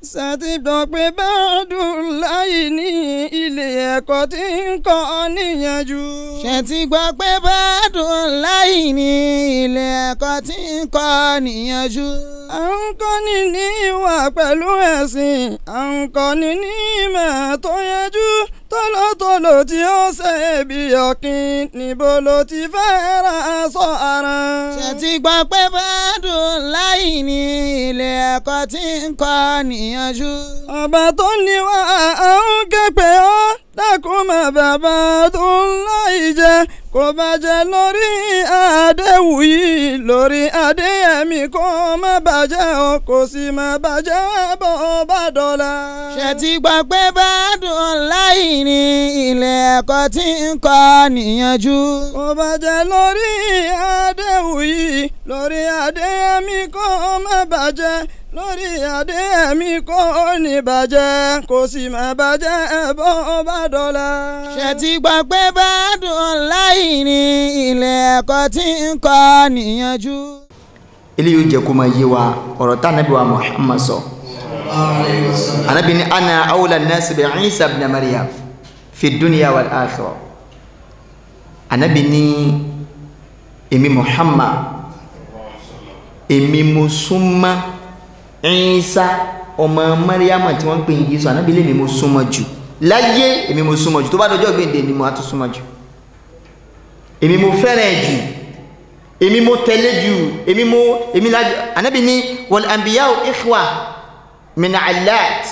ṣàtìgbọ́ pé báàdùn láyé ní ilé ẹ̀kọ́ tí ń kọ́ níyànjú. ṣe ti gbọ́ pé bádùn láì ní ilé ẹ̀kọ́ tí ń kọ́ níyànjú. à ń kọ́ni ní ìwà pẹ̀lú ẹ̀sìn à ń kọ́ni ní ìmọ̀ tó yanjú tọ́lọ́tọ́lọ́ tí ó ṣe bí ọ̀kìn níbo ló ti fẹ́ ra aṣọ ara. ṣe ti gbọ́ pé bádùn láì ní ilé ẹ̀kọ́ tí ń kọ́ níyànjú. ọba tó ní wá à ń ké pé ọ́ dákun mọ́ bàbá tó ń láì jẹ kó bàjẹ́ lórí àdéhùn yìí lórí adéyẹmí kó má bàjẹ́ o kò sì má bàjẹ́ bó bá dọ̀la. ṣe ti gbọ́ pé bádùn láì ní ilé ẹ̀kọ́ tí ń kọ́ níyànjú. kó bàjẹ́ lórí àdéhùn yìí lórí adéyẹmí kó má bàjẹ́ lórí adéyẹmí kó ní bàjẹ́ kò sì má bàjẹ́ bó bá dọ̀la. ṣe ti gbọ́ pé bádùn láì ní ilé ẹ̀kọ́ tí ń kọ́ níyànjú. eléyìí ó jẹ́ kó máa yé wa ọ̀rọ̀ tá ànábì wa Muhammad sọ ànábì ní ana awla nasi bi Isa ibn Maryam fi dunya wal akhirah ànábì ní èmi Muhammad èmi mo súnmọ́ Isa ọmọ Maryam tí wọ́n ń pè ní Jésù ànábì lèmi mo súnmọ́ jù láyé èmi mo súnmọ́ jù tó bá dọjọ́ gbèǹde ni mo á tún súnmọ́ jù èmi mo fẹ́ràn jù èmi mo tẹ̀lé jù èmi mo èmi la anabi ni wal anbiya'u ikhwa min allat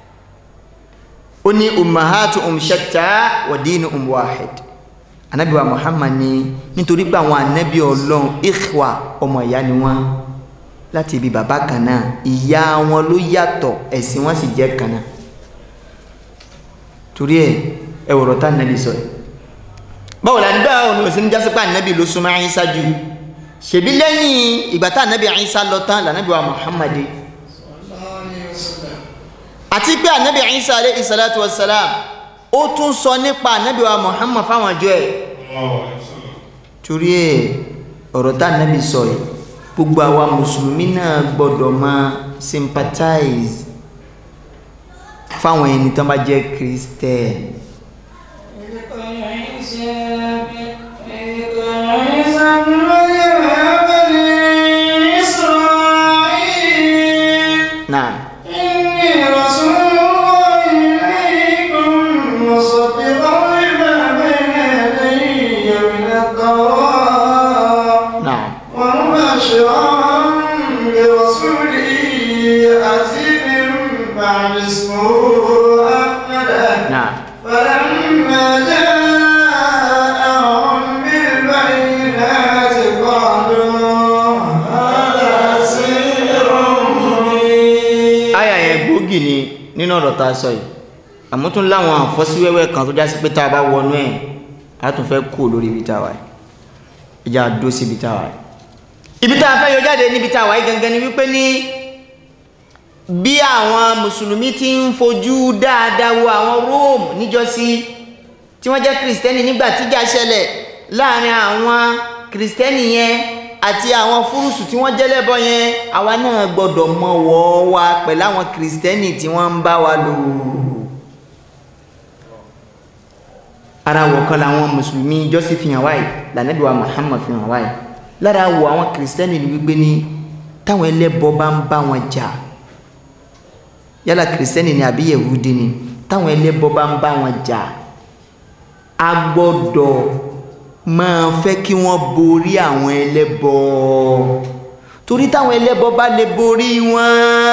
ó ní ummahatu um shatta wa dinu um wahid anabi wa muhammad ni nítorí pé àwọn anabi ọlọ́run ikhwa ọmọ ìyá ni wọ́n láti ibi bàbá kan náà ìyá wọn ló yàtọ̀ ẹ̀sìn wọn sì jẹ́ kan náà torí ẹ ẹ wọ̀rọ̀ tá anabi sọ yìí báwo la ń dá ọ̀nà òsín jásípà anabi ló súnmọ́ Ìsá jù ṣèbí lẹ́yìn ìgbà tá ànábì Ìsá lọ tán lànábì wa Muhammad àti pé ànábì Ìsá alayhi salatu wassalam ó tún sọ nípa ànábì wa Muhammad fáwọn àjọ ẹ̀ torí ẹ̀ ọ̀rọ̀ tá ànábì sọ yìí gbogbo àwa mùsùlùmí náà gbọ́dọ̀ máa sympathize fáwọn ẹni tó bá jẹ́ Christian نعم إني رسول الله إليكم مصدقا لما بين يدي من التوراة نعم ومبشرا برسول يأتي من بعد اسمه أحمد نعم فلما جاءهم بالبينات قالوا هذا سحر مبين àyà yẹn gbòógì ni nínú ọ̀rọ̀ tá a sọ yìí àmọ́ tún láwọn àfọ́síwẹ́wẹ́ kan tó jásí pé tá a bá wọnú ẹ̀ á tún fẹ́ kú lórí ibi tá a wà yìí ìjà dó sí ibi tá a wà yìí ibi tá a fẹ́ yọ jáde níbi tá a wà yìí gangan ni wípé ní bí àwọn mùsùlùmí ti ń fojú dáadáa wo àwọn Rome níjọ́sí tí wọ́n jẹ́ kìrìsìtẹ́nì nígbà tíjà ṣẹlẹ̀ láàrin àwọn kìrìsìtẹ́nì yẹn àti àwọn fúrùsù tí wọ́n jẹ́lẹ́bọ yẹn àwa náà gbọ́dọ̀ mọ wọ́ wa pẹ̀lú àwọn kìrìsìtẹ́nì tí wọ́n ń bá wa lò ara wọ̀ kan làwọn mùsùlùmí jọ́sí fi hàn wáyé lànàbí wa Muhammad fi hàn wáyé lára wọ̀ àwọn kìrìsìtẹ́nì ni wípé ní táwọn ẹlẹ́bọ bá ń bá wọn jà yálà kìrìsìtẹ́nì ni àbí yẹ̀wúdí ni táwọn ẹlẹ́bọ bá ń bá wọn jà a gbọ́dọ̀ máa fẹ́ kí wọ́n borí àwọn ẹlẹ́bọ torí táwọn ẹlẹ́bọ bá lè borí wọn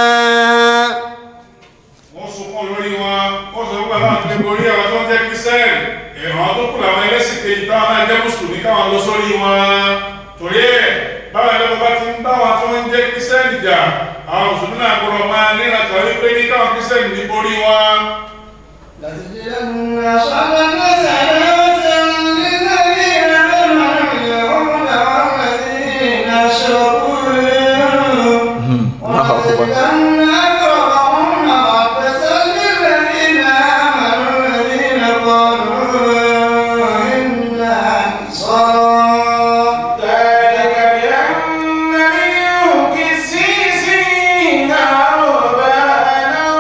wọ́n sunkún lórí wọn wọ́n sọ pé àwọn ti borí àwọn tó ń jẹ́ kírísẹ́ẹ̀lì àwọn tó kù làwọn ẹlẹ́sìn kejì táwọn náà jẹ́ mùsùlùmí káwọn lọ sórí wọn torí ẹ̀ báwọn ẹlẹ́bọ bá ti ń bá wọn tó ń jẹ́ kírísẹ́ẹ̀lì jà àwọn mùsùlùmí náà gbọ́dọ̀ máa níran kan wípé ní káwọn kírísẹ́ẹ̀lì ní borí wọn. لتجدن أشد الناس عداوة للذين آمنوا اليهود والذين أشركوا ولتجدن أقربهم مودة للذين آمنوا الذين قالوا إنا نصارى ذلك بأن منهم قسيسين ورهبانا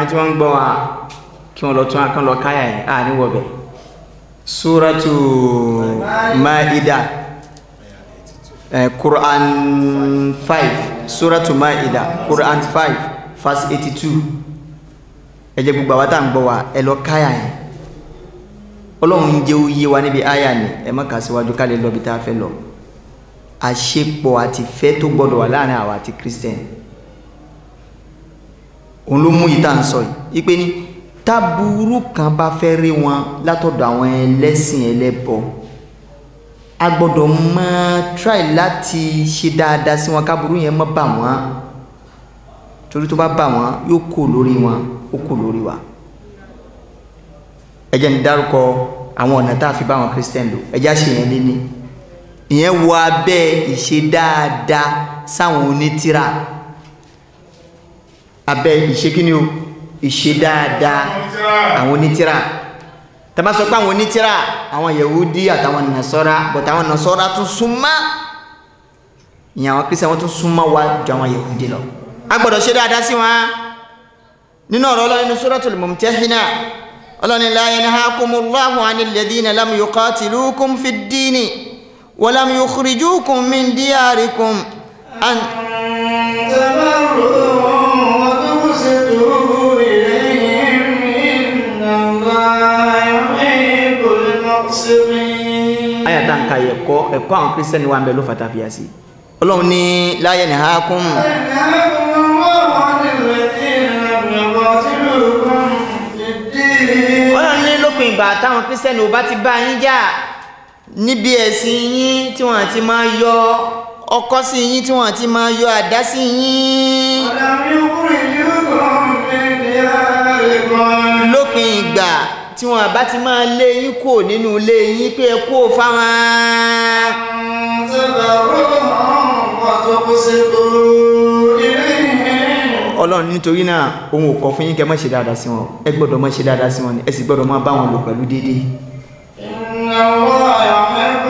tí wọ́n ń gbọ́ wa kí wọ́n lọ tún akán lọ káyà yẹn à ní wọ̀bẹ̀ suratu maida eh, quran 5 suratu maida quran 5 verse 82 ẹ jẹ́ gbogbo àwọn tá à ń gbọ́ wa ẹ lọ káyà yẹn ọlọ́run ń jẹ́ oyé wa níbi àyà ni ẹ má kà síwájú ká lè lọ bí tá a fẹ́ lọ àṣepọ̀ àti ìfẹ́ tó gbọ́dọ̀ wà láàrin àwa àti christian òun ló mú yìí tá à ń sọ yìí ipe ní táburú kan bá fẹ́ rí wọn látọ̀dọ̀ àwọn ẹlẹ́sìn ẹlẹ́bọ a gbọ́dọ̀ máa try láti ṣe dáadáa sí wọn káburú yẹn má bà wọ́n torí tó bá bà wọ́n yóò kó lórí wọn ó kó lórí wa ẹ jẹ́ ní dárúkọ àwọn ọ̀nà tá a fi bá àwọn christian lò ẹ jẹ́ àṣeyàn lé ní ìyẹn wọ abẹ́ ìṣe dáadáa sáwọn onítìrà abẹ́ ìṣe kí ni o ìṣe dáadáa àwọn onítìrà tàbá sọ pé àwọn onítìrà àwọn yahudi àtàwọn nasọ́ra but àwọn nasọ́ra tún súnmọ́ ìyẹn àwọn christian wọ́n tún súnmọ́ wa ju àwọn yahudi lọ a gbọ́dọ̀ ṣe dáadáa sí wọn nínú ọ̀rọ̀ ọlọ́run nínú suratul mumtahina ọlọ́ni la yanhakumullahu anil ladhina lam yuqatilukum fid dini wa lam yukhrijukum min diyarikum an تبروا وتقسطوا إليهم إن الله يحب المقسطين aya tá n ka ẹ̀kọ́ ẹ̀kọ́ àwọn kristiani wa ń bẹ ló fata fi yà sí ọlọ́run ní la yanhakum ينهاكم الله عن الذين لم يقاتلوكم في الدين ọlọ́run ní lópin ìgbà táwọn kristiani ò bá ti bá yín jà níbi ẹ̀sìn yín tí wọ́n ti máa yọ ọkọ́ sí yín tí wọ́n ti máa yọ àdá sí yín ولم يخرجوكم من دياركم lópin ìgbà tí wọ́n bá ti máa lé yín kúrò nínú ilé yín pé ẹ kúrò fáwọn. تبرهم وتقسطوا إليهم ọlọ́run nítorí náà òun ò kọ̀ fún yín kẹ́ má ṣe dáadáa sí wọn ẹ gbọ́dọ̀ má ṣe dáadáa sí wọn ni ẹ sì gbọ́dọ̀ máa bá wọn lò pẹ̀lú déédéé إن الله يحب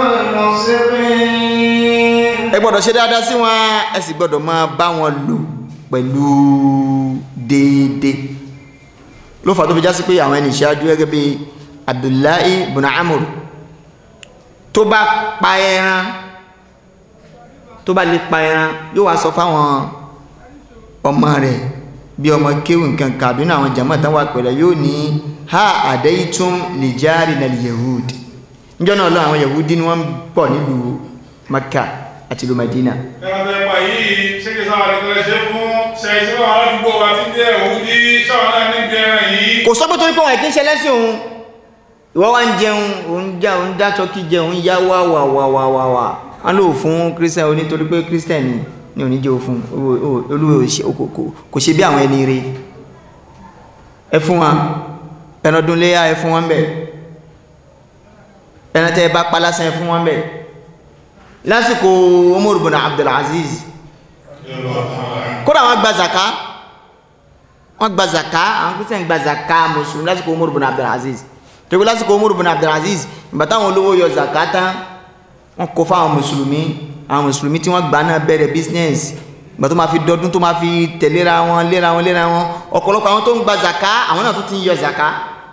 المقسطين ẹ gbọ́dọ̀ ṣe dáadáa sí wọn ẹ sì gbọ́dọ̀ máa bá wọn lò pẹ̀lú déédéé ló fà tó fi já sí pé àwọn ẹni ìṣáájú gẹ́gẹ́ bí abdullahi ibn amur tó bá pa ẹran tó bá lè pa ẹran yóò wá sọ fáwọn ọmọ rẹ̀ bí ọmọ kéwù nǹkan kàbí náà àwọn jàmáà tán wà pẹ̀lẹ́ yóò ní ha àdéhìtún lè járe na yehud níjọ́ náà lọ àwọn yehudi ni wọ́n ń pọ̀ nílùú maka àti ìlú madina ẹran tẹ pa yìí ṣé kí sáwọn àdìgbẹ́lẹ̀ ṣe fún ṣẹ̀yìn sí àwọn aládùúgbò wa tí ń jẹ́ òun ní sáwọn náà ní bí ẹran yìí. kò sọ pé torí pé wọn kì í ṣe lẹ́sìn òun ìwọ wá ń jẹun òun já òun dá tọ́kì jẹun òun yá wá wà wà wà wà wà wọn lò fún christian onítorí pé christian ni ní oníjẹ́ òfun olúwe kò ṣe bí àwọn ẹni rẹ̀ ẹ fún wa ẹran ọdún léyà ẹ fún wọn bẹ̀ ẹran tẹ́ ẹ bá pa lásán ẹ fún wọn bẹ̀ lásìkò Umar ibn Abdul Aziz kódà wọn gba zaka wọn gba zaka àwọn kristian gba zaka mùsùlùmí lásìkò Umar ibn Abdul Aziz torí lásìkò Umar ibn Abdul Aziz ìgbà táwọn olówó yọ zaka tán wọn kó fáwọn mùsùlùmí àwọn mùsùlùmí tí wọ́n gbà náà bẹ̀rẹ̀ business ìgbà tó máa fi dọdún tó máa fi tẹ̀léra wọn léra wọn léra wọn ọ̀pọ̀lọpọ̀ àwọn tó ń gba zaka àwọn náà tó ti ń yọ zaka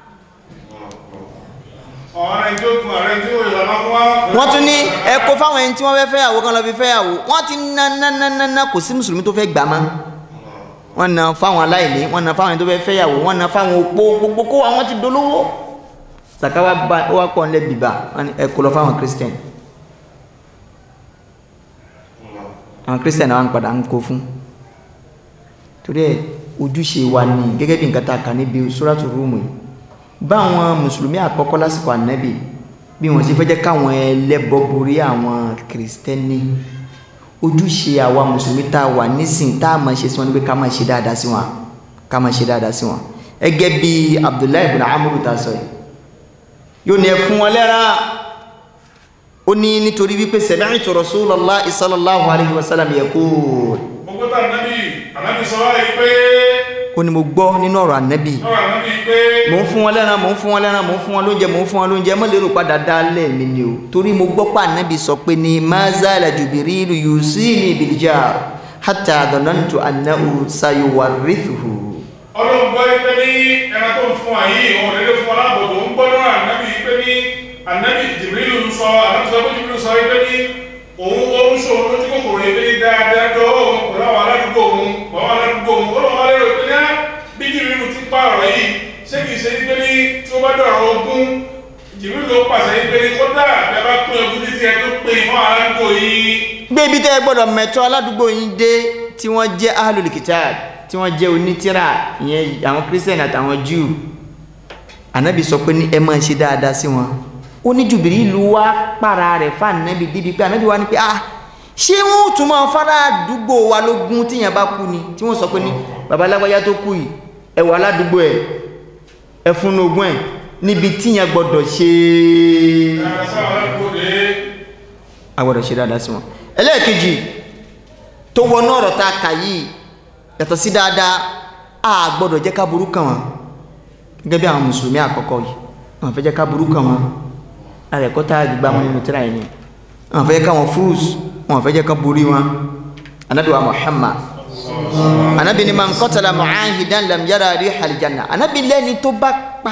ọ̀rẹ́ tí ó tún ọ̀rẹ́ tí ó yọ̀ lọ́wọ́ fún wa. wọ́n tún ní ẹ kó fáwọn ẹni tí wọ́n fẹ́ fẹ́yàwó kan lọ fi fẹ́yàwó wọ́n ti ná ná ná ná ná kò sí mùsùlùmí tó fẹ́ gbà má wọ́n na fáwọn aláìní wọ́n na fáwọn ẹni tó fẹ́ fẹ́yàwó wọ́n na fáwọn opó gbogbo kó àwọn ti dolówó zaka wa ba ó wá pọ̀ nílẹ̀ bìbà wọ́n ní ẹ kó lọ fáwọn christian àwọn christian àwọn padà ń kó fún torí ẹ ojúṣe wa ni gẹ́gẹ́ bí nǹkan tá a kà níbi sóràtú rúùmù yìí báwọn mùsùlùmí àkọ́kọ́ lásìkò ànábì bí wọ́n ṣe fẹ́ jẹ́ káwọn ẹlẹ́bọ borí àwọn kìrìsìtẹ́nì ojúṣe àwa mùsùlùmí tá a wà nísìn tá a máa ṣe sí wọn ni pé ká máa ṣe dáadáa sí wọn ká máa ṣe dáadáa sí wọn ẹgẹ́ bí abdullahi ibn amuru ta sọ yìí yóò ní ẹ fún wọn lẹ́ra ó ní nítorí wípé sami'tu rasulullahi sallallahu alayhi wa sallam yaqul gbogbo tá ànábì ànábì sọ wáyé pé ó ní mo gbọ́ nínú ọ̀rọ̀ ànábì ọ̀rọ̀ ànábì pé mò ń fún wọn lẹ́ran mò ń fún wọn lẹ́ran mò ń fún wọn lóúnjẹ mò ń fún wọn lóúnjẹ mọ́ lérò padà dálẹ̀ mi ni o torí mo gbọ́ pé ànábì sọ pé ní mazala jubirilu yusini biljar hatta dhanantu annahu sayuwarrithuhu ọlọ́run gbọ́ pé ní wa yìí wọn ò dédé fún wa láàbọ̀ tó ń gbọ́dọ̀ ànábì pé ní ànábì jìbìrìlù ń sọ ànábì sọ pé jìbìrìlù sọ pé ní òun ó ń ṣòro lójú kòkòrò yìí pé ní dáadáa tó òun pẹ̀lú àwọn aládùúgbò òun pẹ̀lú àwọn aládùúgbò òun ó lọ́wọ́ lérò pé ní á bí jìbìrìlù ti pààrọ̀ yìí ṣé kìí ṣe pé ní tí ó bá dọ̀rọ̀ ogún jìbìrìlù ló pàṣẹ yìí pé ní kódà bẹ́ẹ̀ bá pín ogún títí ẹ tó pín fún aládùúgbò yìí gbé ibi tẹ́ ẹ gbọ́dọ̀ mẹ́tọ́ aládùúgbò yín dé tí wọ́n jẹ́ ahlul kitab tí wọ́n jẹ́ onítìrà ìyẹn àwọn christian àtàwọn jew ànábì sọ pé ní ẹ máa ṣe dáadáa sí wọn ó ní Jibrilu wá para rẹ̀ fáànàbì débi pé ànábì wá ní pé ah ṣé wọn ò tún máa fara àdúgbò wa lógún tíyẹn bá kú ni tí wọ́n sọ pé ní baba alágbájá tó kú yìí ẹ wà aládùúgbò ẹ ẹ fún ogún ẹ níbi tíyẹn gbọ́dọ̀ ṣe dáadáa sáwọn aládùúgbò dé a gbọ́dọ̀ ṣe dáadáa sí wọn ẹlẹ́ẹ̀kejì tó wọnú ọ̀rọ̀ tá a kà yìí yàtọ̀ sí dáadáa a gbọ́dọ̀ jẹ́ ká burú kàn wọ́n gẹ́gẹ́ bí àwọn mùsùlùmí àkọ́kọ́ yìí wọ́n fẹ́ jẹ́ ká burú kàn wọ́n ààrẹ kọ́ tá a gbà wọn nínú tíra yìí ni wọ́n fẹ́ jẹ́ ká wọn fúrús wọ́n fẹ́ jẹ́ ká borí wọn anabi wa muhammad anabi ni man qatala mu'ahidan lam yara rihal janna anabi lẹ́ni tó bá pa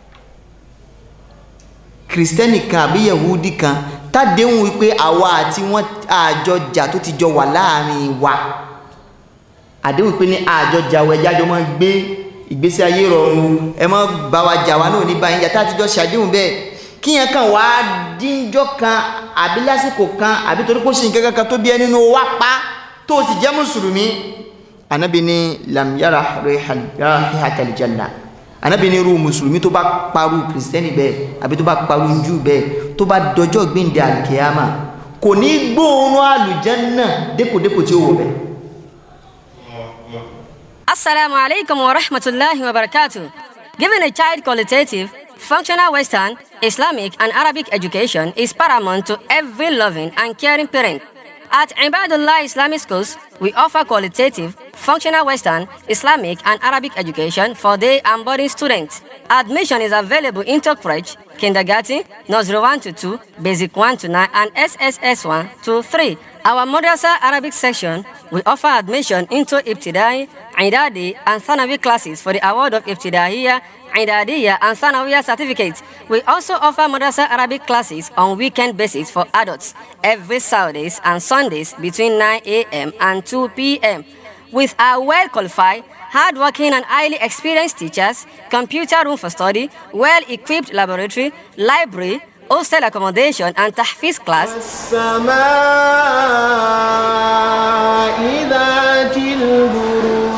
kìrìsìtẹ́nì kan àbí yahudi kan tádéhùn wípé àwa àti wọn àjọjà tó ti jọ wà láàrin wa àdéhùn pé ní àjọjà wa ẹjá jọ máa gbé ìgbésí ayé rọrùn ẹ má bá wa jà wá náà ní báyìí yàtá àtijọ́ ṣàdéhùn bẹ́ẹ̀ kí yẹn kan wá díjọ́ kan àbí lásìkò kan àbí torí kó ṣe nǹkan kan tó bí ẹ nínú wa pa tó o sì jẹ́ mùsùlùmí anabi ní lam yara rihatal janna anabi ní irú mùsùlùmí tó bá parú kìrìsìtẹ́nì bẹ́ẹ̀ àbí tó bá parú jù bẹ́ẹ̀ tó bá dọjọ́ gbẹ̀ǹdẹ̀ àlùkìyàmà kò ní gbóòórùn àlùjánnà dépòdépò tí ó wọ̀ bẹ́ẹ̀. Assalamu alaikum wa rahmatullahi wa barakatuh. Giving a child qualitative, functional Western, Islamic, and Arabic education is paramount to every loving and caring parent. At Ibadullah Islamic Schools, we offer qualitative, functional Western, Islamic, and Arabic education for day and boarding students. Admission is available in Tokfrej, Kindergarten, Nursery 1 to 2, Basic 1 to 9, and SSS 1 to 3. Our Madrasa Arabic section, we offer admission into Ibtidai, Idadi, and Thanawi classes for the award of Ibtidaiya, Idadiya, and Thanawiya certificates. We also offer Madrasa Arabic classes on weekend basis for adults every Saturdays and Sundays between 9 a.m. and 2 p.m. With our well qualified, hardworking, and highly experienced teachers, computer room for study, well equipped laboratory, library, hostel accommodation, and tahfiz class. السماء ذات البروج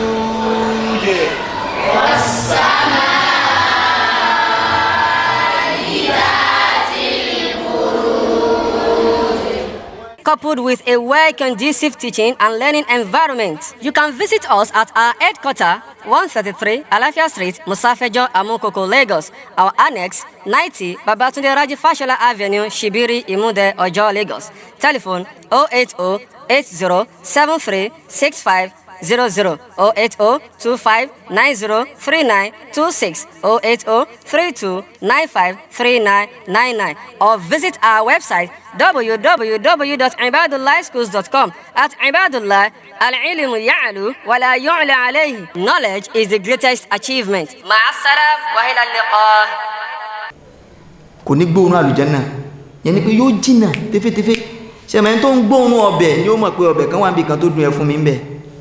coupled with a well conducive teaching and learning environment. You can visit us at our headquarters, 133 Alafia Street, Musafejo, Amukoko, Lagos. Our annex, 90 Babatunde Raji Fashola Avenue, Shibiri, Imude, Ojo, Lagos. Telephone 080 8073 65 00 080 25 90 39 26 080 32 95 39 99 or visit our website www.ibadullahschools.com at ibadullah al-ilmu ya'lu wa la yu'la alayhi knowledge is the greatest achievement ma'asalam wa ila liqa kò ní gbóòórùn àlùjánnà yẹn ni pé yóò jìnnà tẹfẹtẹfẹ ṣẹmẹ tó ń gbóòórùn ọbẹ̀ ni ó mọ̀ pé ọbẹ̀ kan wà níbi kan tó dùn ẹ fún mi ń bẹ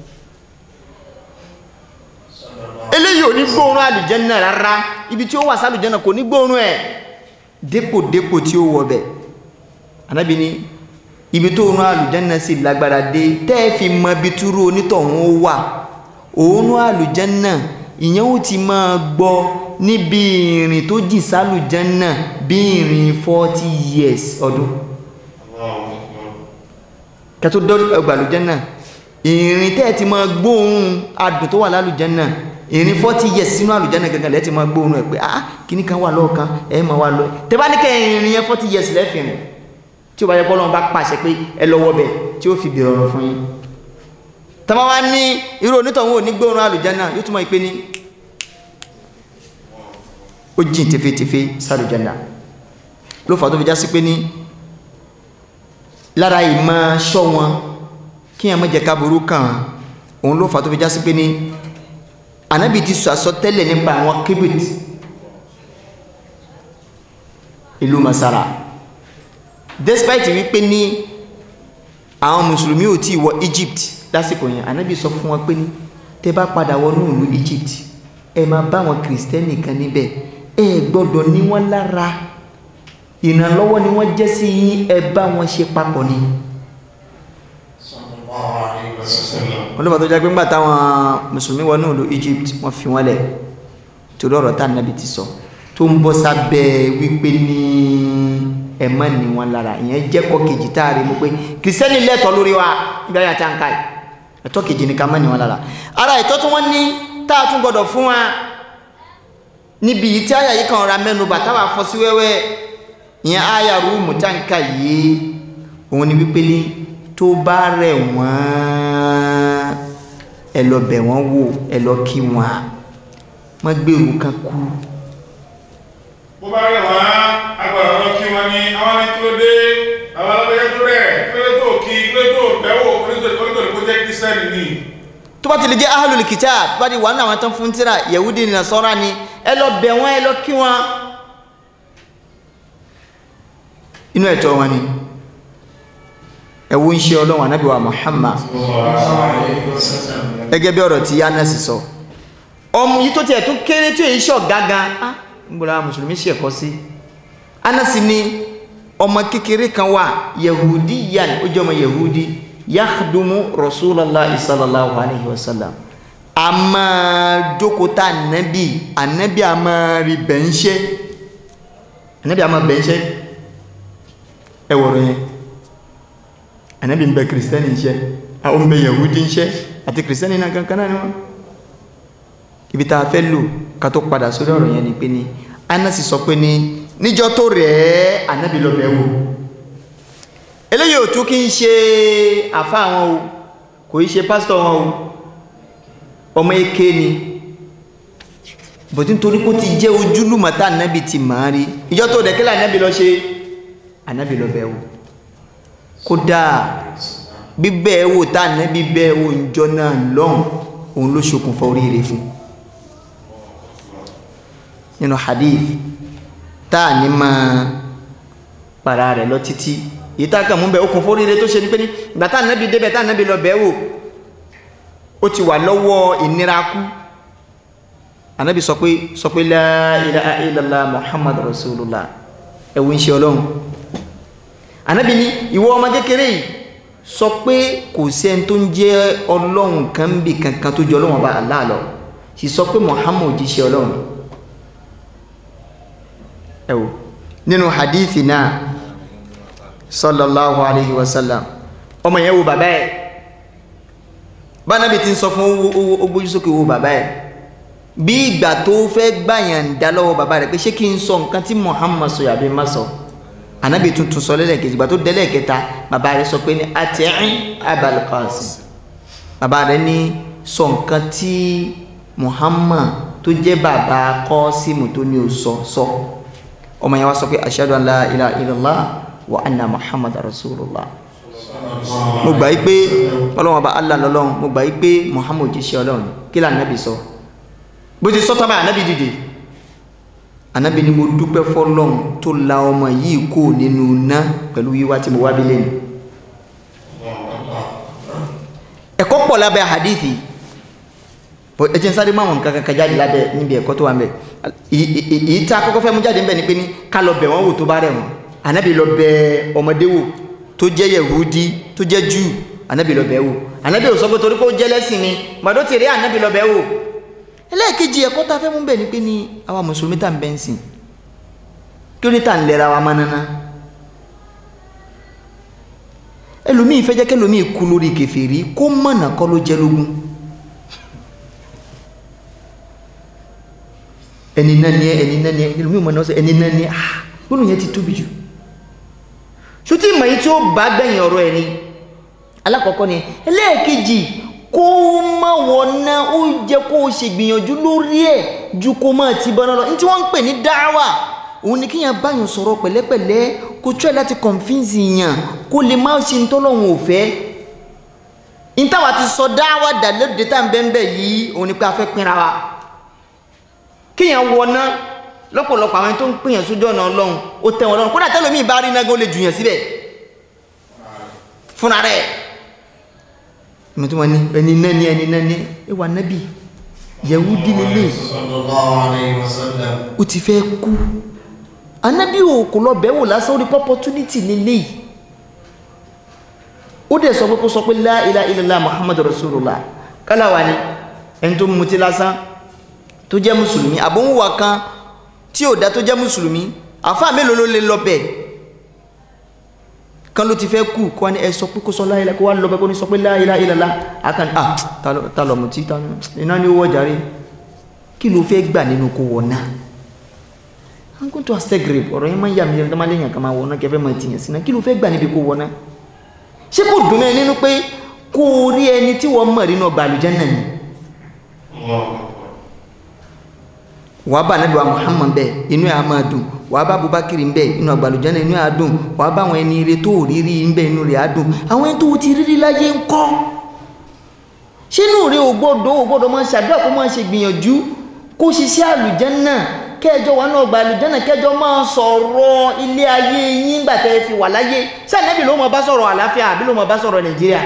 eléyìí ò ní gbóòórùn àlùjánnà rárá ibi tí ó wà sálùjánnà kò ní gbóòórùn ẹ dépò dépò tí ó wọ bẹ anábì ní ibi tó òórùn àlùjánnà sì lágbára dé tẹ́ ẹ fi mọ ibi túrú onítọ̀hún ó wà òórùn àlùjánnà ìyẹn ó ti máa gbọ́ níbi ìrìn tó jì sálùjánnà bí ìrìn forty years ọdún kẹtó dọ́ ọgbà àlùjánnà ìrìn tẹ́ ẹ ti máa gbóòórùn adùn tó wà lálùjánnà ìrìn forty years sínú àlùjánnà gangan lẹ́ẹ̀ ti máa gbóòórùn ẹ̀ pé ah kíní kan wà lọ́ọ̀kan ẹ̀ máa wà lọ tẹ́ bá ní kẹ́ ìrìn yẹn forty years lẹ́fìrìn tí ó bá yẹ kọ́ lọ́wọ́ bá pàṣẹ pé ẹ lọ́wọ́ bẹ̀ tí ó fi bèrè ọ̀rọ̀ fún yín tọ́mọ wá ní irú onítọ̀hún ò ní gbóòórùn àlùjánnà yóò túmọ̀ ìpè ní ó jìn tefetefe sálùjánnà ló fà tó fi já sí pé ní lára ìmọ̀ ṣọ́ wọn kí ẹ̀ má jẹ́ ká burú kàn án òun ló fà tó fi já sí pé ní anabi ti sọ àsọtẹ́lẹ̀ nípa àwọn kibit ìlú masara despite wípé ní àwọn mùsùlùmí ò tí wọ Egypt lásìkò yẹn anabi sọ fún wọn pé ní tẹ́ bá padà wọnú ìlú Egypt ẹ máa bá àwọn kìrìsìtẹ́nì kan níbẹ̀ ẹ gbọ́dọ̀ ní wọ́n lára ìrànlọ́wọ́ ni wọ́n jẹ́ sí yín ẹ bá wọn ṣe papọ̀ ni olùbọ̀ tó jẹ́ pé ńgbà táwọn mùsùlùmí wọnú ìlú Egypt wọ́n fi wọ́n lẹ̀ torí ọ̀rọ̀ tá nàbì ti sọ tó ń bọ́ sábẹ́ wípé ní ẹ má ní wọn lára ìyẹn jẹ́ kọ́ kejì tá a rí mu pé kìrìsìtẹ́nì lẹ́tọ̀ọ́ lórí wa nígbà yà tá à ń ká yìí ẹ̀tọ́ kejì ni ká má ní wọn lára ara ẹ̀tọ́ tí wọ́n ní tá a tún gbọ́dọ̀ fún wa níbi yìí tí àyà yìí kan ra mẹ́nu bà táwa fọ́ sí wẹ́wẹ́ ìyẹn àyà rúùmù tá à ń ká yìí òun ni wípé ní tó bá rẹ̀ wọ́n ẹ lọ bẹ̀ wọ́n wò ẹ lọ kí wọn wọ́n gbèrú kan kú bó bá rẹ̀ wọ́n agbára lọ kí wọ́n ní àwọn ní kí ló dé àwọn alábẹ́yẹ tó rẹ̀ kí ló tó kí kí ló tó bẹ̀wò onítorí kó jẹ́ kírísítẹ́nì ni tó bá ti lè jẹ́ ahlul kitab tó bá ti wà ní àwọn tán fún tíra yahudi ní nasọ́ra ni ẹ lọ bẹ̀ wọ́n ẹ lọ kí wọn inú ẹ̀tọ́ wọn ni ẹ̀wọ́ ń ṣe ọlọ́run anábì wa Muhammad gẹ́gẹ́ bí ọ̀rọ̀ tí Anasi sọ ọmọ yìí tó tiẹ̀ tún kéré tó èyí ṣọ̀ gágan á ń gbọ́dọ̀ mùsùlùmí ṣe ẹ̀kọ́ sí Anasi ni ọmọ kékeré kan wà yahudi yan ó jẹ́ ọmọ yahudi yakhdumu rasulallah sallallahu alayhi wa sallam a máa jókòtà ànábì ànábì a máa rí bẹ́ńṣẹ́ ànábì a máa bẹ́ńṣẹ́ ẹ wọ̀rọ̀ yẹn ànábì ń bẹ kìrìsìtẹ́nì iṣẹ́ àwọn ń bẹ yahudi iṣẹ́ àti kìrìsìtẹ́nì náà kankan náà ni wọ́n ibi tá a fẹ́ lò ká tó padà sórí ọ̀rọ̀ yẹn ni pé ní anasi sọ pé ní níjọ́ tó rẹ̀ ẹ́ ànábì lọ bẹ̀ wò eléyìí ò tún kí ń ṣe àfá wọn o kò í ṣe pásítọ̀ wọn o ọmọ eke ni bọ̀tí nítorí kó ti jẹ́ ojúlùmọ̀ tá ànábì ti máa rí ìjọ́ tó rẹ̀ kílà ànábì lọ ṣe ànábì lọ bẹ̀ wò kódà bíbẹ̀ wò tá ànábì bẹ̀ wò ìjọ náà lọ́hùn òun ló ṣokùnfà oríire fún nínú hadith tá à ní máa para rẹ̀ lọ títí yìí tá a kàn mú bẹ okùn fóríire tó ṣe ní pé ní ìgbà tá ànábì débẹ̀ tá ànábì lọ bẹ̀ wò ó ti wà lọ́wọ́ ìnira kú ànábì sọ pé sọ pé la ilaha illallah muhammad rasulullah ẹ̀wù ń ṣe ọlọ́run ànábì ní ìwọ ọmọ kékeré yìí sọ pé kò sẹ́ni tó ń jẹ́ ọlọ́run kan bì kankan tó jọ ọlọ́run ọba Allah lọ sì sọ pé muhammad jíṣẹ́ ọlọ́run ẹ wò nínú hadithi náà sallallahu alayhi wa sallam ọmọ yẹn wo bàbá ẹ bánabi ti ń sọ fún ogbójú sókè wo bàbá ẹ bí ìgbà tó fẹ́ gbàyàn dá lọ́wọ́ bàbá rẹ̀ pé ṣé kí n sọ nǹkan tí muhammad sọ yàbí má sọ anabi tuntun sọ lẹ́lẹ́kejì ìgbà tó dẹ́lẹ́kẹta bàbá rẹ̀ sọ pé ní ati'in abal qasim bàbá rẹ̀ ní sọ nǹkan tí muhammad tó jẹ́ bàbá Qasim tó ní o sọ sọ ọmọ yẹn wá sọ pé ashhadu an la ilaha illallah wa anna muhammad rasulullah mo gbà yí pé ọlọ́wọ́n bá allah lọ́lọ́run mo gbà yí pé muhammad jíṣẹ́ ọlọ́run kí lóò anabi sọ bó ti sọ tán báyìí anabi dìde anabi ni mo dúpẹ́ fọlọ́run tó la ọmọ yìí kó nínú ná pẹ̀lú wíwá tí mo wá bí lẹ́nu ẹ̀kọ́ pọ̀ lábẹ́ hadithi ẹ jẹ́ n sáré máwọn nǹkan kankan jáde lábẹ́ níbi ẹ̀kọ́ tó wà ń bẹ̀ èyí tá a kọ́kọ́ fẹ́ mú jáde ń bẹ̀ ni pé ní ká lọ bẹ̀ wọ́n wò tó bá rẹ̀ wọ́n anabi lọ bẹ̀ ọmọdé wò tó jẹ́ yẹ̀húdí tó jẹ́ jù anabi lọ bẹ̀ wò anabi ò sọ pé torí pé ó jẹ́ lẹ́sìn ni gbàdó ti rí anabi lọ bẹ̀ wò ẹlẹ́ẹ̀kejì ẹ̀kọ́ tá a fẹ́ mú bẹ̀ ni pé ní àwa mùsùlùmí tá à ń bẹ́ ń sìn kí ló tá à ń lẹ́ra wa mánana ẹlòmíì fẹ́ jẹ́ kẹlòmíì kú lórí kèfèrí kó mọ̀nà kọ́ ló jẹ́ lógún ẹni náà ni ẹ ẹni náà ni ẹ ẹlòmíì mọ̀nà ọ̀sẹ̀ ẹni náà ni ẹ ah gbọ́dọ̀ yẹn ti tóbi jù ṣùtì ìmọ̀ yìí tí ó bá gbẹ̀yìn ọ̀rọ̀ ẹni alákọ̀ọ́kọ́ ni ẹlẹ́ẹ̀kejì kó má wọ̀nà ó jẹ́ kó o ṣègbìyànjú lórí ẹ̀ ju kó má ti bọ́ná lọ ní tí wọ́n ń pè ní dáwà òun ni kíyàn báyàn sọ̀rọ̀ pẹ̀lẹ́pẹ̀lẹ́ kó try láti convince yàn kó lè má ṣe ntọ́lọ́hun ò fẹ́ ìtawà ti sọ dáwà dà lóde tá n bẹ́ẹ̀ bẹ́ẹ̀ yìí òun ni pé a fẹ́ pinra wa kéèyàn wọná lọ́pọ̀lọpọ̀ àwọn tó ń pèèyàn sójú ọ̀nà ọlọ́run ó tẹ́ wọn lọ́rùn kódà tẹ́lómi bá rí náà ó lè jùyàn síbẹ̀ fúnra rẹ̀ ìmọ̀ tí wọ́n ní ẹni náà ní ẹni náà ní ẹwà nábì Yẹhudi lélẹ̀ sallallahu alayhi wa sallam. ó ti fẹ́ kú anábì ò kò lọ bẹ̀wò lásán ó rí opportunity lélẹ̀ ó dẹ̀ sọ pé kó sọ pé la ilaha illallah muhammadu rasulullah kálàwà ni ẹni tó mutí lásán tó jẹ́ mùsùlùmí àbóhùnwà kan tí ò dá tó jẹ́ mùsùlùmí àfáà mélòó ló lè lọ bẹ̀ kan ló ti fẹ́ kú kó wá ní ẹ sọ pé kó sọ la ilaha kó wá lọ bẹ̀ kó ní sọ pé la ilaha illallah akan ah ta lọ- ta lọ mutí ta lọ- iná ni ó wọ́ jàre kí ló fẹ́ gbà nínú kó wọ̀ náà an kò tó astagre ọ̀rọ̀ yẹn máa ń yà mí lẹ́nu tó máa léyìn kan máa wọ̀ náà kẹfẹ́ máa tìyàn sí náà kí ló fẹ́ gbà níbi kó wọ̀ náà ṣé kò dùn mẹ́ nínú pé kó o rí ẹni tí wọ́n mọ̀ nínú ọgbà àlùjánnà ni wàá bá anabi wa muhammad bẹ inú ẹ á máa dùn wàá bá abubakar bẹ inú ọgbà àlùjánnà inú ẹ á dùn wàá bá àwọn ẹni ire tó rírí bẹ inú rẹ á dùn àwọn ẹni tó ti rírí láyé ń kọ́ ṣé inú rẹ ò gbọ́dọ̀ ò gbọ́dọ̀ máa ṣàdúrà kó máa ṣe gbìyànjú kó ṣiṣẹ́ àlùjánnà kẹjọ wà náà ọgbà àlùjánnà kẹjọ máa sọ̀rọ̀ ilé ayé yín gbà tẹ́ fi wà láyé ṣé ànábì ló máa bá sọ̀rọ̀ àlàáfíà àbí ló máa bá sọ̀rọ̀ nàìjíríà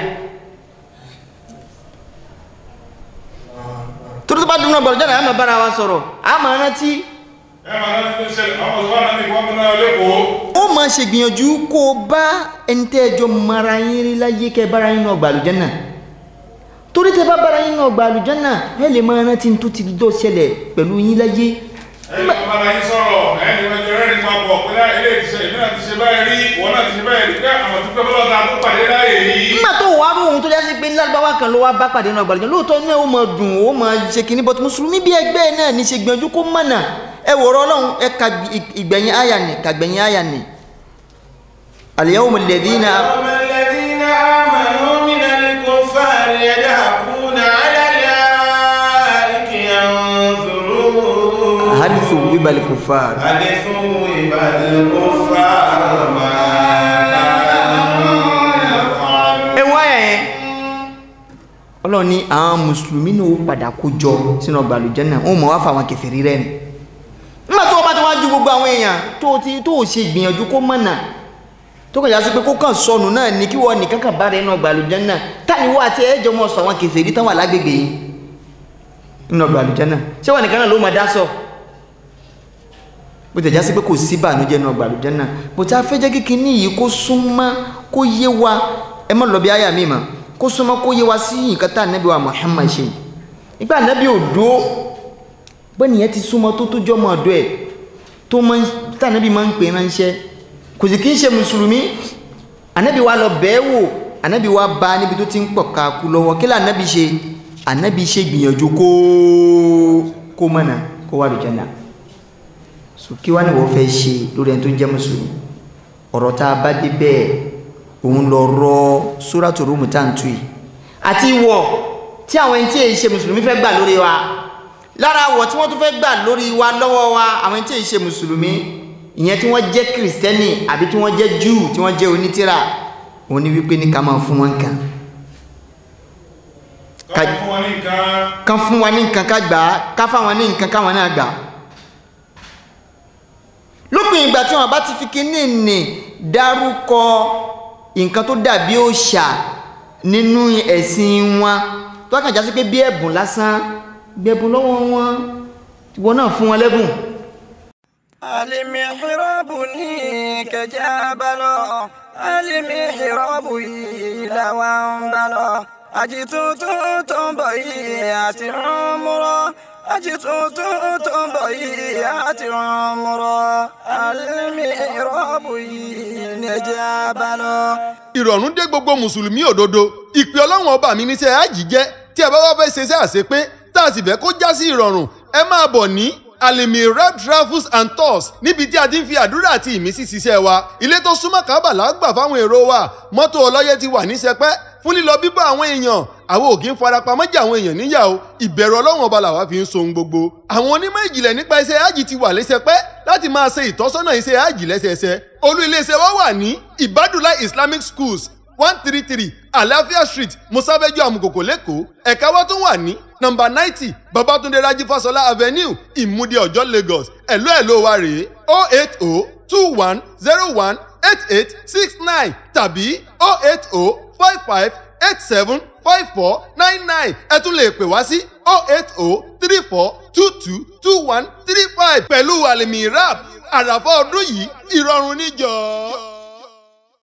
torí tó bá dùn náà ọgbà àlùjánnà á máa bára wa sọ̀rọ̀ á máa rántí ẹ máa láti tó ṣẹlẹ̀ àwọn ọ̀sán náà ní wọ́n mú náà lẹ́kọ̀ọ́. ó máa ṣe gbìyànjú kó o bá ẹni tẹ́ ẹjọ́ mara yín rí láyé kẹ́ bára yín náà ọgbà àlùjánnà torí tẹ́ bá bára yín náà ọgbà àlùjánnà ẹ lè máa rántí tó ti dọ́ ṣẹlẹ̀ pẹ̀lú yín láyé ẹ̀yin tó bá la yín sọ̀rọ̀ ẹ̀yin tó jẹ́ rẹ́ni papọ̀ pé láì ilé ti ṣe èmi náà ti ṣe báyìí rí ìwọ náà ti ṣe báyìí rí pé àwọn tó pẹ́ bọ́lá ta tó pàdé láàyè yìí. nígbà tó wàá rú ohun tó jásí pé lárúbáwá kan ló wá bá pàdé náà gbàlejò lóòótọ́ náà ó máa dùn ó máa ṣe kínní bọ́tù mùsùlùmí bí ẹgbẹ́ náà ní ṣe gbìyànjú kó mọ̀nà ẹ wòrọ̀ ọlọ́run ẹ ka ìgbẹ̀yìn àyà nì kàgbẹ̀yìn àyà nì. al-yawma alladhina يوم الذين آمنوا من الكفار يضحكون على الأرائك ينظرون hal thuwiba al-kuffar هل ثوب الكفار ما كانوا يفعلون ẹ wá ẹ̀ ọlọ́run ní àwọn mùsùlùmí náà ó padà kó jọ sínú ọgbà àlùjánnà wọn mọ̀ wá fà wọn kèfèrí rẹ̀ ni nígbà tó o bá ti wá ju gbogbo àwọn èèyàn tó o ti tó o ṣe gbìyànjú kó mọ̀nà tó kàn já sí pé kó kàn sọnù náà ní kí wọ́n nìkan kàn bá rẹ̀ nínú ọgbà àlùjánnà táni wọ́n àti ẹ̀jọ̀ mọ̀ sọ àwọn kèfèrí tán wà lágbègbè yìí nínú ọgbà àlùjánnà ṣé wọn nìkan náà ló máa dá sọ bó tẹ̀ já sí pé kò sí ìbànújẹ́ nínú ọgbà àlùjánnà bó ti afẹ́jẹ́ kíkiní yìí kó súnmọ́ kó yé wa ẹ má lọ bí àyà mi mà kó súnmọ́ kó yé wa sí nǹkan tá ànábì wa Muhammad ṣe nígbà ànábì ò dúró bẹ́ẹ̀ nìyẹn ti súnmọ́ tó tó jọmọ ọ̀dọ́ ẹ̀ tó máa ń tá ànábì máa ń pè é ránṣẹ́ kò sì kí ń ṣe mùsùlùmí ànábì wa lọ bẹ́ẹ̀ wò ànábì wa bá níbi tó ti ń pọ̀ káàkú lọ́wọ́ kí lànábì ṣe ànábì ṣe gbìyànjú kó kó mọ̀nà kó wà lùjẹ́nà so kí wá ní wọ́n fẹ́ ṣe lórí ẹni tó ń jẹ́ mùsùlùmí ọ̀rọ̀ tá a bá dé bẹ́ẹ̀ òun lọ rọ sóràtò rúmù tá à ń tu yìí àti ìwọ̀ tí àwọn ẹni tí èyí ṣe mùsùlùmí fẹ́ gbà lórí wa lára àwọ̀ tí wọ́n tún fẹ́ gbà lórí wa lọ́wọ́ wa àwọn ẹni tí èyí ṣe mùsùlùmí ìyẹn tí wọ́n jẹ́ kìrìsìtẹ́nì àbí tí wọ́n jẹ́ júù tí wọ́n jẹ́ onítìrà òun ni wípé ní ká máa fún wọn nǹkan ká fún wọn ní nǹkan ká fún wa ní nǹkan ká gbà á ká fáwọn ní nǹkan káwọn náà gbà á lópin ìgbà tí wọn bá ti fi kíní nì dárúkọ nǹkan tó dàbí òòṣà nínú ẹ̀sìn wọn tó kàn já sí pé bí ẹ̀bùn lásán gbẹ̀bùn lọ́wọ́ wọn ìwọ náà fún wọn lẹ́bùn. المحراب نيك جابلو المحراب إلى وانبلو أجتوت تنبيات عمرو أجتوت تنبيات عمرو المحراب إلى جابلو ìrọ̀rùn dé gbogbo mùsùlùmí òdodo ìpè ọlọ́run ọba mi níṣẹ́ àjì jẹ́ tí ẹ bá wá fẹ́ ṣe iṣẹ́ àṣepé tá a sì fẹ́ kó já sí ìrọ̀rùn ẹ máa bọ̀ ní alimirab travels and tours níbi tí a ti ń fi àdúrà àti ìmísí ṣiṣẹ́ wa ilé tó súnmọ́ kábàlà gbà fáwọn èrò wa mọ́tò ọlọ́yẹ ti wà ní sẹpẹ́ fún lílọ bíbọ̀ àwọn èèyàn àwọn ò kí ń farapamọ́ jẹ́ àwọn èèyàn níyà o ìbẹ̀rù ọlọ́run ọba làwa fi ń so ohun gbogbo àwọn onímọ̀ ìjìnlẹ̀ nípa iṣẹ́ ájì ti wà lẹ́sẹpẹ́ láti máa ṣe ìtọ́sọ́nà iṣẹ́ ájì lẹ́sẹẹsẹ olú iléeṣẹ́ wa wà ní ibadula islamic schools one three three àlàáfíà street musabeju amukoko lẹ́kọ̀ọ́ ẹ̀ka wa tún wà ní nọmba ninety babatunde raji fasola avenue ìmúdí ọjọ́ lagos ẹ̀lú ẹ̀lú wa rèé o eight o two one zero one eight eight six nine tàbí o eight o five five eight seven five four nine nine ẹ tún lè pè wá sí o eight o three four two two two one three five pẹ̀lú àlèmí rap àràfà ọdún yìí ìrọ̀rùn níjọ́.